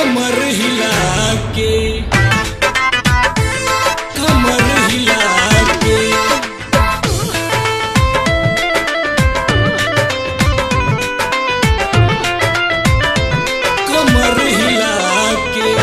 कमर हिला के कमर हिला के कमर हिला के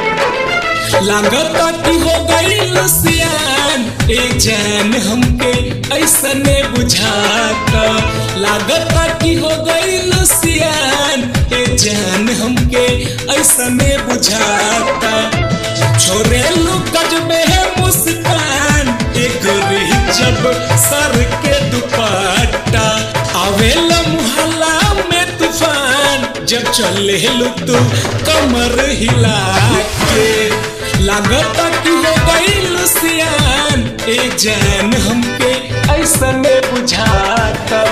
लागता कि हो गई लुसियान ए जान हमके ऐसने बुझाता लागता कि हो गई लुसियान ए जान हमके ऐसने बुझाता छोरे लुकज में है मुस्कान एक जब सर के दुपट्टा आवेला मुहल्ला में तूफान जब चले लू तू कमर हिला के लागता कि हो गई लुसियान ए जान हमके ऐसा में बुझाता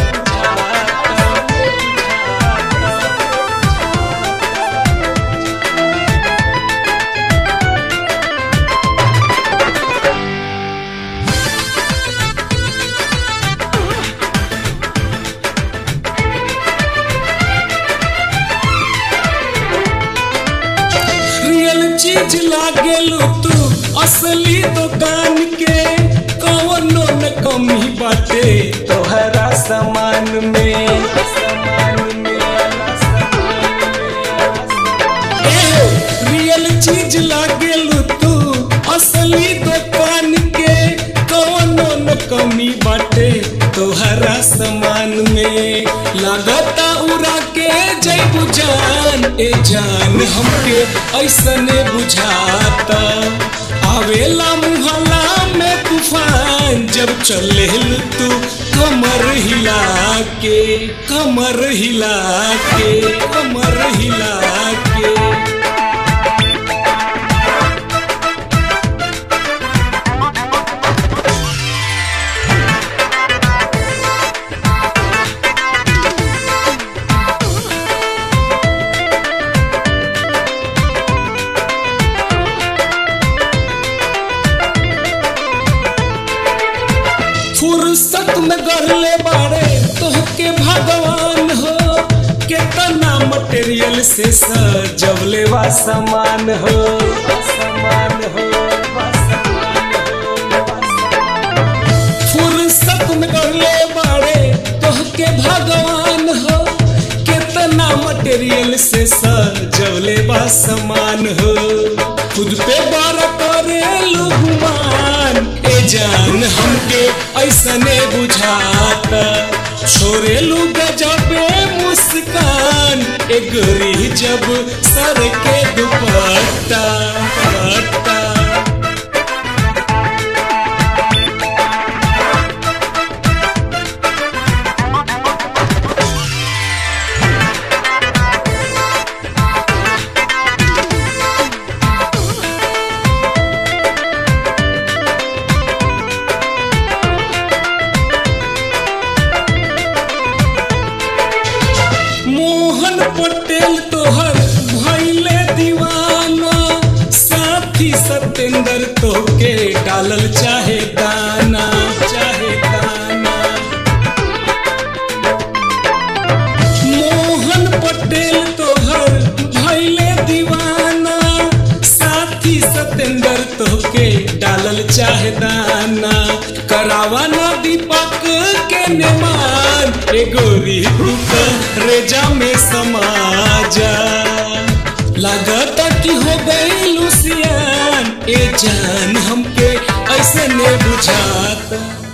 रियल चीज लागेलू तू असली दुकान के कवनो न कमी बाटे तोहरा सामान में सामान में ए, रियल चीज लागेलू तू असली दुकान के कवनो न कमी बाटे तोहरा सामान में लागता उड़ा के जैबू जान ए जान हमके ऐसने बुझाता आवेला मुहल्ला में तूफान जब चले तू कमर हिला के कमर हिला के कमर हिला के फुर्सत में गढ़ले बाड़े तोहके भगवान हो केतना मटेरियल से सजवले वा सामान हो सामान हो फुर्सत में गढ़ले बाड़े तोहके भगवान हो केतना मटेरियल से सजवले बा सामान हो खुद पे बार करे लुगमान ए जान हमके ऐसने बुझाता छोरे लू गजबे मुस्कान ए गोरी जब सर के दुपट्टा दुपट्टा मोहन पटेल तोहर भैले दीवाना साथी सत्येंद्र तोके डालल चाहे दाना चाहे दाना मोहन पटेल तोहर भैले दीवाना साथी सत्येंद्र तोके डालल चाहे दाना करावा ना दीपक के नेमान ए गोरी तू रेजा में समाजा लागता कि हो गई लुसियान ए जान हमके ऐसे ने बुझाता